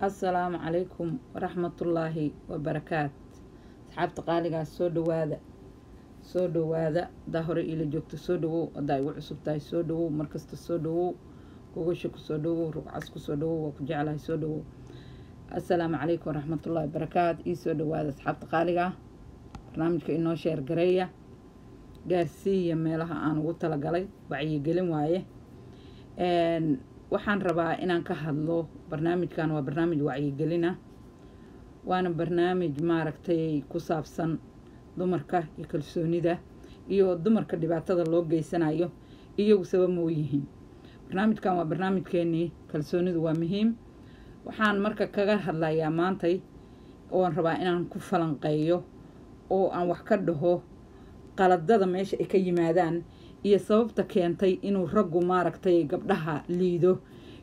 assalaamu calaykum waraxmatullaahi wabarakaat asxaabta qaaligaas soo dhawaada soo dhawaada haddaa hore iila joogto soo dhawow haddaa igu cusub tahay soo dhawow markasta soo dhawow gogasha kusoo dhawow rugcas kusoo dhawow waa ku jeclahay soo dhawow assalaamu calaykum waraxmatullaahi wabarakaat ii soo dhawaada asxaabta qaaliga barnaamijka inoo sheer gareeya gaarsiiya meelaha aan ugu talagalay wacyigelin waaye waxaan rabaa inaan ka hadlo barnaamijkan waa barnaamij wacyigelina waana barnaamij maaragtay ku saabsan dumarka iyo kalsoonida iyo dumarka dhibaatada loo geysanayo iyagu sabab ma u yihiin barnaamijkan waa barnaamijkeenii kalsoonidu waa muhiim waxaan marka kaga hadlayaa maantay oon rabaa inaan ku falanqeeyo oo aan wax ka dhaho qaladada meesha ay ka yimaadaan iyo sababta keentay inuu raggu maaragtay gabdhaha liido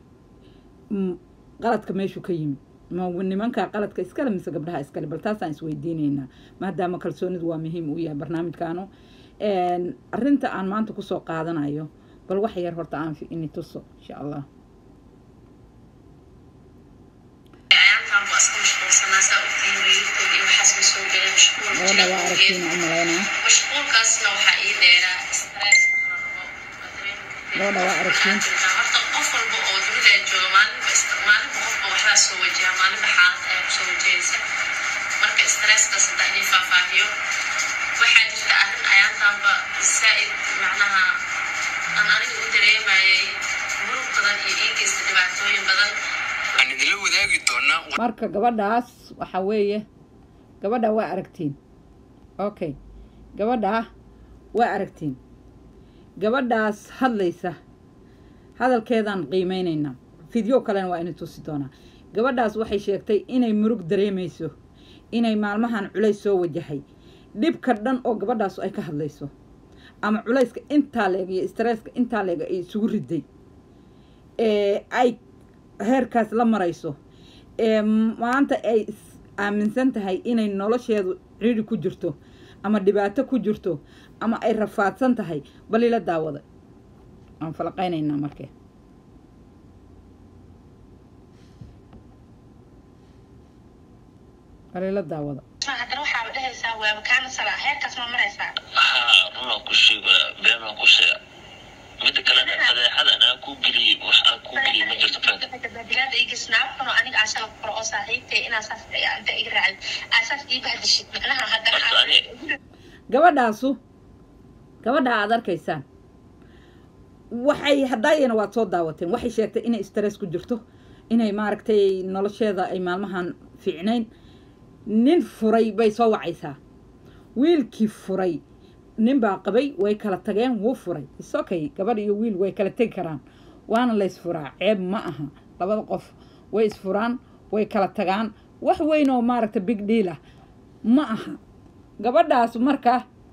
qaladka meeshuu ka yimid ma nimankaa qaladka iskale mise gabdhaha iskale bal taasaan isweydiineynaa maadaama kalsoonidu waa muhiim uu yahay barnaamijkaanu arinta aan maanta kusoo qaadanayo bal wax yar horta aan ini tuso insha allah gabadha waa aragtiina u malaynaa mashquulkaasna waxaa ii dheeraa stress gabadha waa aragtiin horta qof walba oo dunida jooga maalinba maalinba qofba waxbaa soo wajaha maalinba xaalad ayaa kusoo wajahaysa marka stresskaas haddaa inii faahfaahiyo waxaa jirta arrin ayaantaanba zaa'id macnaha aan aniga u dareemayay murug badan iyo ii geysta dhibaatooyin badan waxaan idinla wadaagi doonaa marka gabadhaas waxa weeye gabadha waa aragtiin okay gabadha waa aragtiin gabadhaas hadlaysa hadalkeedaan qiimeyneynaa fideo kalena waa ina tusi doonaa gabadhaas waxay sheegtay inay murug dareemayso inay maalmahan culays soo wajahay dhibka dhan oo gabadhaas ay ka hadlayso ama culayska intaa leeg iyo stresska intaa leeg ay isugu riday ee ay heerkaas la marayso ee maanta ay aaminsan tahay inay nolosheedu ciri ku jirto ama dhibaato ku jirto ama ay rafaadsan tahay bal ila daawada aan falaqaynaynaa markee bal ila daawada haddana waxaa dhehaysaa waaba kaana sala heerkaas ma maraysaa haa runaan ku sheega beenaan ku sheega mida kalena fadeexada anaa ku geliyey wax aan ku geliyey ma jirto fed badilaada igisnaabkano aniga asala koro oo saaxiibtay inaa saas inta iga raacay asaas ii bahdishid macnaha horta haddana ani gabadhaasu gabadha aad arkaysaan waxay haddaayana waad soo daawateen waxay sheegtay inay stress ku jirto inay maaragtay nolosheeda ay maalmahan fiicnayn nin furay bay soo wacaysaa wiilkii furay nin baa qabay way kala tageen wuu furay isokay gabadh iyo wiil way kala tegi karaan waana la ysfuraa ceeb ma aha labada qof way isfuraan way kala tagaan wax weyn oo maaragta big deal ah ma aha gabadhaas marka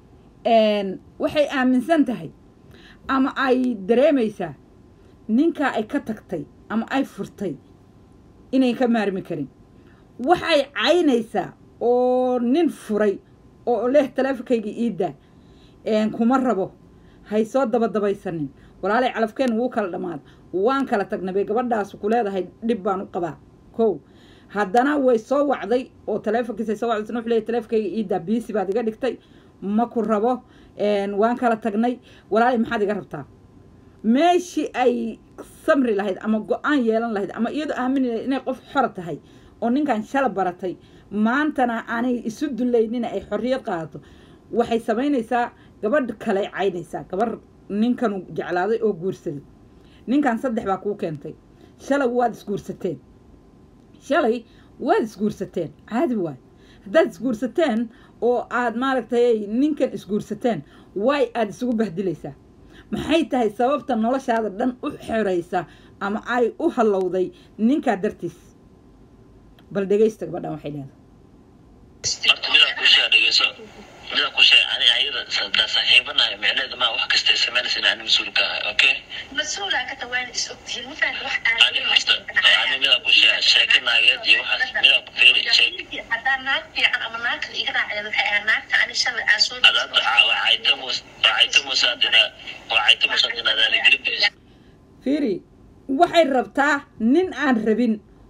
waxay aaminsan tahay ama ay dareemaysaa ninkaa ay ka tagtay ama ay furtay inay ka maarmi karin waxay caynaysaa oo nin furay oo leh taleefonkayga iiddaa kuma rabo hay soo dabadabaysanin walaalay calafkeen wuu kala dhammaada waan kala tagnay bay gabadhaas ku leedahay dhib baan u qabaa kow haddana way soo wacday oo taleefonkiisa soo wacday wuxuu leeyahay taleefonkayga iiddaa biisi baad iga dhigtay ma ku rabo waan kala tagnay walaalay maxaad iga rabtaa meeshii ay samri lahayd ama go-aan yeelan lahayd ama iyadoo aamini lahayd inay qof xora tahay oo ninkan shala baratay maantana aanay isu dullaynina ay xorriyad qaadato waxay samaynaysaa gabadh kale caynaysaa gabarh ninkanu jeclaaday oo guursaday ninkan saddex baa kuu keentay shalay waad isguursateen shalay waad isguursateen caadi waay haddaad isguursateen oo aad maaragtay ninkan isguursateen waay aada isugu bahdilaysaa maxay tahay sababta noloshaada dhan u xoraysa ama ay u hallowday ninkaa dartiis bal dhegaysta gabadhan waxay leedahay horta midaan ku sheega dhegeyso midaan ku sheega ani ayada daa saaxiibanahay micneheeda maa wax kasta ay samaynaysa in ani mas-uul ka ahay okay mas-uulaa ka tawaan is ogtihiin ma fahamta wax ani horta ani midaan ku sheega sheeka naageed iyo waxaas midaan ku fiiri sheeg haddaa naag fiican ama naag kale iga raaceed waxay ahaa naagta ani shalay aan soo adaada wacaytamus wacaytamusaadina wacaytamusaadina adaana gelibis fiiri waxay rabtaa nin aan rabin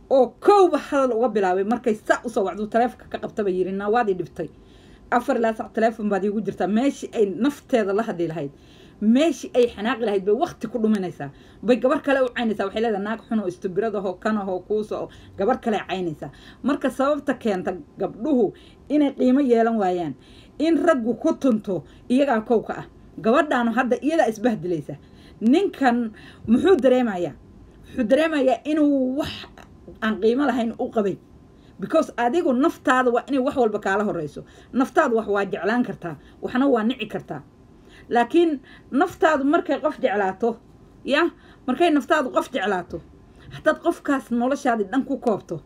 oo kowba hadal uga bilaabay markay saa usoo wacdu taleefonka ka qabtaba yiri naa waad ii dhibtay afar ilaa sac taleefon baad iigu jirtaa meeshii ay nafteeda la hadli lahayd meeshii ay xanaaqi lahayd bay wakti ku dhuminaysaa bay gabar kale u caynaysaa waxay leedahay naag xun oo istubiradaho kanahoo kuuso gabar kale caynaysaa marka sababta keenta gabdhuhu inay qiimo yeelan waayaan in raggu ku tunto iyagaa kowka ah gabadhaanu hadda iyadaa isbahdilaysa ninkan muxuu dareemayaa wuxuu dareemayaa inuu wax aan qiimo lahayn u qabay because adigu naftaada waa inay wax walba kaala horeyso naftaadu wax waa jeclaan kartaa waxna waa nici kartaa laakiin naftaadu markay qof jeclaato ya markay naftaadu qof jeclaato haddaad qofkaas noloshaadii dhan ku koobto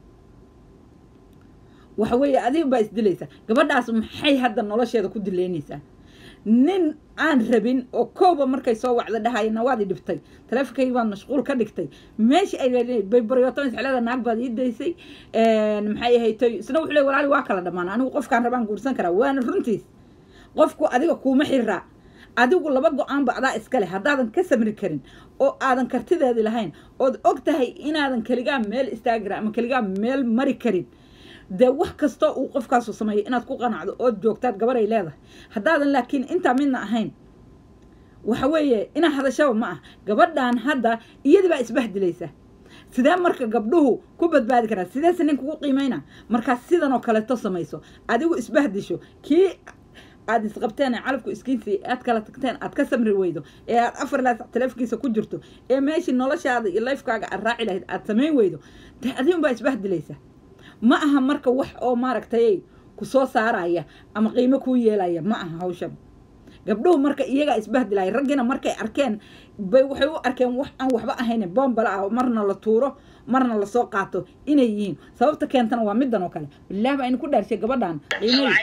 waxa weeye adiga baa isdilaysa gabadhaas maxay hadda nolosheeda ku dileynaysaa nin aan rabin oo kooba markay soo wacda dhahayana waad i dhibtay taleefonkaygi baad mashquul ka dhigtay meesha ay bay baryoto isxelada naag baad ii daysay maxay ahaytay isna wuxuu le walaali waa kala dhammaan anigu qofkaan rabaan guursan karaa waana runtiis qofku adiga kuuma xiraa adigu laba go-aanba adaa iskale haddaadan ka samri karin oo aadan kartideedi lahayn ood og tahay inaadan keligaa meel istaagi karin ama keligaa meel mari karin dee wax kastoo uu qofkaasu sameeyo inaad ku qanacdo ood joogtaad gabaray leedahay haddaadan laakiin intaa midna ahayn waxa weeye inaa hadashaba ma ah gabadhan hadda iyadii baa isbahdilaysa sidee marka gabdhuhu ku badbaadi karaa sideese nin kugu qiimeyna markaad sidan oo kaleeto samayso adigu isbahdisho kii aad isqabteen ee calafku iskiinsi aad kala tagteen aad ka samri weydo ee aad afar laas taleefkiisa ku jirto ee meeshii noloshaada iyo lifekaaga aad raaci lahayd aad samayn weydo dee adigun baa isbahdilaysa ma aha marka wax oo maaragtay ku soo saaraya ama qiimo kuu yeelaya ma aha hawshan gabdhuhu marka iyagaa isbahdilaya raggina markay arkeen bay waxay u arkeen wax aan waxba ahayn boombala ah marna la tuuro marna lasoo qaato inay yihiin sababta keentana waa midan oo kale bilaah baa inu ku dhaarshay gabadhan qiimay waxay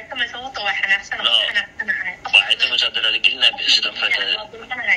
tamaysaa daraalgelinaa bixisada mafaataada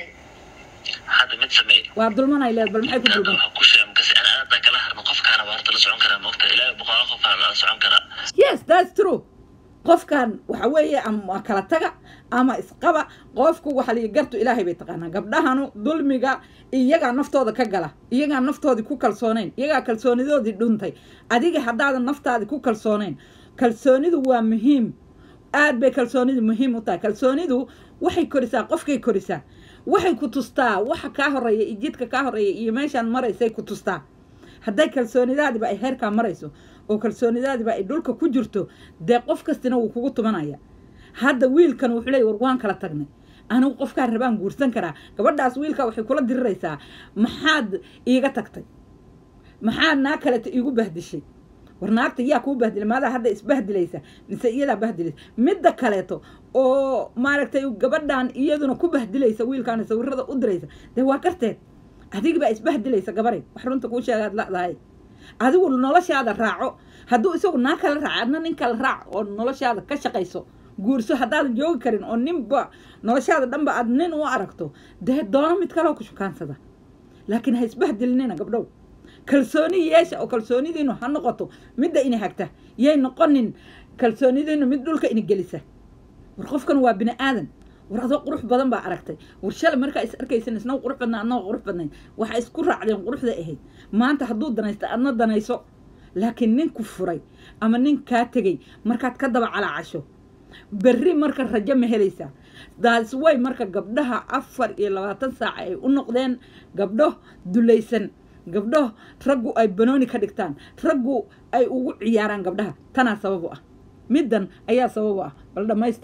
hadda mid sameey waa dulmanay leed bal maxay ku hadda dulman waxaa ku sheegay markas ana aadan kala harno qofkaana waa horta la socon karaa maogta ilaahay boqolaal qofkaana la socon karaa yes that's true qofkan waxa weeye ama kala taga ama isqaba qofku waxa la gartu ilaahay bay taqaanaa gabdhahanu dulmiga iyagaa naftooda ka gala iyagaa naftoodii ku kalsoonayn iyagaa kalsoonidoodii dhuntay adiga haddaadan naftaadii ku kalsoonayn kalsoonidu waa muhiim aad bay kalsoonidu muhiim u tahay kalsoonidu waxay korisaa qofkay korisaa waxay ku tustaa waxa kaa horeeya iyo jidka kaa horeeya iyo meeshaan maraysay ku tustaa hadday kalsoonidaadiba ay heerkaa marayso oo kalsoonidaadiba ay dhulka ku jirto dee qof kastina wuu kugu tumanaya hadda wiilkan wuxuu leey war waan kala tagnay anigu qofkaan rabaan guursan karaa gabadhaas wiilka waxay kula diriraysaa maxaad iiga tagtay maxaad naa kaleta iigu bahdishay war naagta yaa kuu bahdilay maadaa hadda isbahdilaysa mise iyadaa bahdilaysa midda kaleeto oo maaragtay gabadhan iyaduna ku bahdilaysa wiilkaana sawirada u diraysa dee waa garteed adigibaa isbahdilaysa gabaray wax runta kuu sheegaad ladahay adigu noloshaada raaco hadduu isagu naa kala raaco adna nin kala raac oo noloshaada ka shaqayso guurso haddaadan joogi karin oo ninba noloshaada dhanba aad nin u aragto dee doono mid kaloo ku shukaansada laakiin ha isbahdilinina gabdhow kalsooni yeesha oo kalsoonidiinu ha noqoto midda ina hagta yay noqonin kalsoonidiinu mid dhulka ina gelisa war qofkan waa bini aadan war adoo qurux badan baa aragtay war shalay markaa is arkaysan isna qurux badnaa adnoo qurux badnayn waxaa isku raacdeen quruxda ahayd maanta hadduu danaysta adna danayso laakiin nin ku furay ama nin kaa tegay markaad ka daba calaacasho berri marka rajo ma helaysaa daas way marka gabdhaha afar iyo labaatan saaca ay u noqdeen gabdho dulaysan gabdho raggu ay banooni ka dhigtaan raggu ay ugu ciyaaraan gabdhaha tanaa sabab u ah middan ayaa sabab u ah bal dhammaysta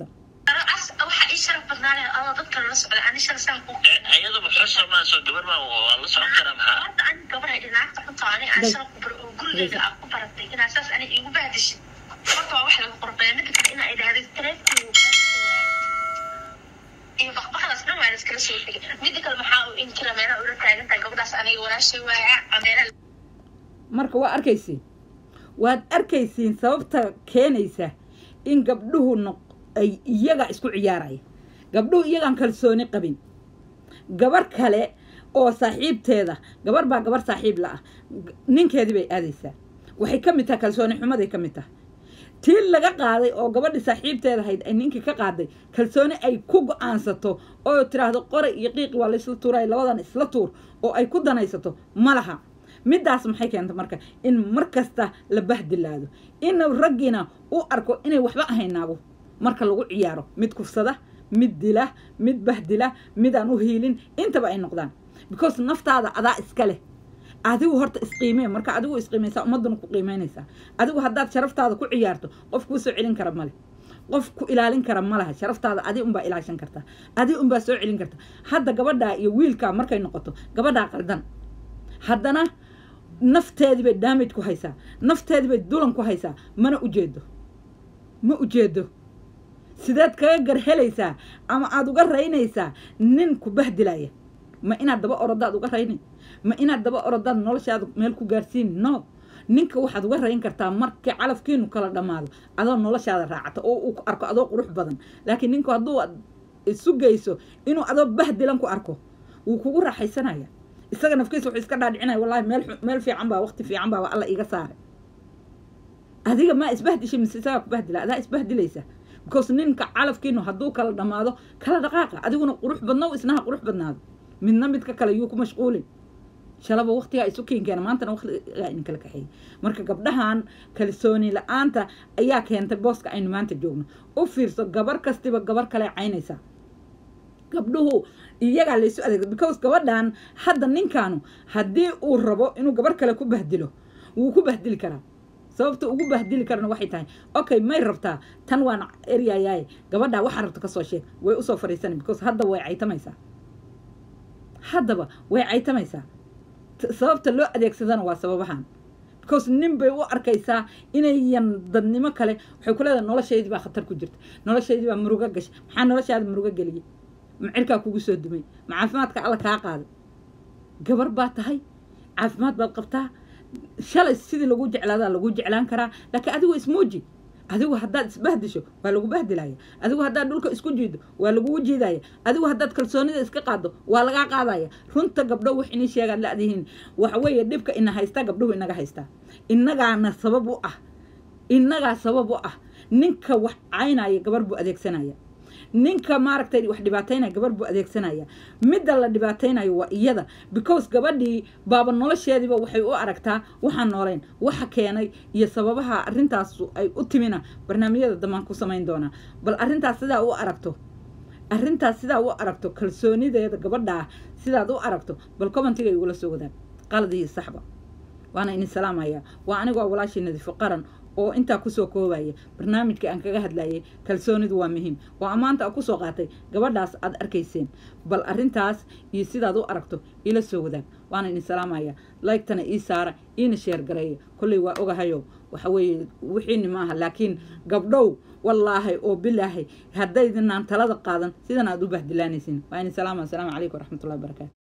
waxa ii sharaf badnaanaya adoo dadka lala socda ani shala saan ku iyadaba xusha maa soo gabar maa waa la socon karaa maxaa hadda ani gabaray dhinaacta xunta ani aan shala ku bar oo gurigeyga aan ku baratay inaa saas ani iigu bahdishin horta waa wax laga qorbaya midda kale inaa idhaahday taleefkii iyo baqbaqdaas dhan waa la iskala soo tegay midda kale maxaa uu inkira meelaha ula taagantahay gabadhaas aniga walaashay waaya ameelaha marka waa arkaysiin waad arkaysiin sababta keenaysa in gabdhuhu noq ay iyaga isku ciyaaraya gabdhuhu iyagaan kalsooni qabin gabar kale oo saaxiibteeda gabar baa gabar saaxiib la ah ninkeedii bay aadaysaa waxay ka mid tahay kalsooni xumaday ka mid tahay tii laga qaaday oo gabadhi saaxiibteeda ahayd ay ninkii ka qaaday kalsooni ay ku go-aansato oo tiraahdo qoray iyo qiiqi waa laysla tuuray labadan isla tuur oo ay ku danaysato ma laha middaas maxay keenta marka in mar kasta la bahdilaado in raggiina u arko inay waxba ahayn naago marka lagu ciyaaro mid kufsada mid dila mid bahdila mid aan u hiilin intaba ay noqdaan because naftaada adaa iska leh adigu horta isqiimee marka adigu isqiimaysaa ummadduna ku qiimeynaysaa adigu haddaad sharaftaada ku ciyaarto qof kuu soo celin kara male qof ku ilaalin kara ma laha sharaftaada adi unbaa ilaashan kartaa adi unbaa soo celin karta hadda gabadhaa iyo wiilkaa markay noqoto gabadhaa qaldan haddana nafteedii bay daamage ku haysaa nafteedii bay dulan ku haysaa mana ujeedo ma ujeedo sideed kaga gar helaysaa ama aada uga raynaysaa nin ku bahdilaya ma inaad daba orodaad uga raynay ma inaad daba orodaad noloshaada meel ku gaarsiin no ninka waxaad uga rayn kartaa markii calafkiinu kala dhammaado adoo noloshaada raacata oo uu arko adoo qurux badan laakiin ninku hadduu isu geyso inuu adoo bahdilan ku arko wuu kugu raaxaysanaya isaga nafkiisa wuxuu iska dhaadhicinaya wallahi meel meel fiican baa waqti fiican baa alla iga saaray adiga maa isbahdishay mise isagaa ku bahdila adaa isbahdilaysa because ninka calafkiinu hadduu kala dhammaado kala dhaqaaqa adiguna qurux badno isnaha qurux badnaado midna midka kale yuu ku mashquulin shalaba waqtigaa isu keenkeena maantana waqtigaa idin kala kaxeeyay marka gabdhahan kalsooni la-aanta ayaa keentay booska aynu maanta joogno u fiirso gabar kastiba gabar kale caynaysaa gabdhuhu iyagaa laysu adeegsa because gabadhan hadda ninkaanu haddii uu rabo inuu gabar kale ku bahdilo wuu ku bahdili karaa sababta ugu bahdili karana waxay tahay okay may rabtaa tan waan eryayaay gabadhaa waxaa rabta kasoo sheeg way usoo fadhiisana because hadda way caytamaysaa haddaba way caytamaysaa sababta loo adeegsadana waa sababahan because nin bay u arkaysaa inayan dadnimo kale waxay ku leedahay noloshaydii baa khatar ku jirta noloshaydii baa murugo gashay maxaa noloshaada murugo geliyay ma cirkaa kugu soo dumay ma caafimaadka alla kaa qaaday gabar baa tahay caafimaad baad qabtaa shalay sidii lagu jeclaadaa lagu jeclaan karaa laakiin adigu ismuuji adigu haddaad isbahdisho waa lagu bahdilaya adigu haddaad dhulka isku jiido waa lagugu jiidaya adigu haddaad kalsoonida iska qaado waa lagaa qaadaya runta gabdho wax inii sheegaad ladihiin waxa weeye dhibka ina haystaa gabdhuhu inaga haystaa innagaana sabab u ah innagaa sabab u ah ninka wax caynaya gabar buu adeegsanaya ninka maaragtay wax dhibaataynaya gabar buu adeegsanaya midda la dhibaataynayo waa iyada because gabadhii baaba nolosheediiba waxay u aragtaa waxaan noolayn waxa keenay iyo sababaha arrintaas ay u timina barnaamijyada dambaan ku samayn doonaa bal arrintaas sidaa u aragto arrintaas sidaa u aragto kalsoonideeda gabadhaa sidaad u aragto bal commentiga igula soo wadaag qaladii saxba waana idin salaamaya waa anigoo walaashii nadiifo qaran oo intaa kusoo koobaya barnaamijka aan kaga hadlayay kalsoonidu waa muhiim oo ammaanta a kusoo qaatay gabadhaas aad arkayseen bal arrintaas iyo sidaad u aragto ila soo wadaag waana idin salaamaya laygtana ii saara iina sheer gareeya kolley waa ogahayo waxa weeye wixiini maaha laakiin gabdhow wallaahay oo bilaahay haddaydinaan talada qaadan sidan aad u bahdilaanaysin waa idin salaama asalaamu calaykum waraxmatullahi wabarakatu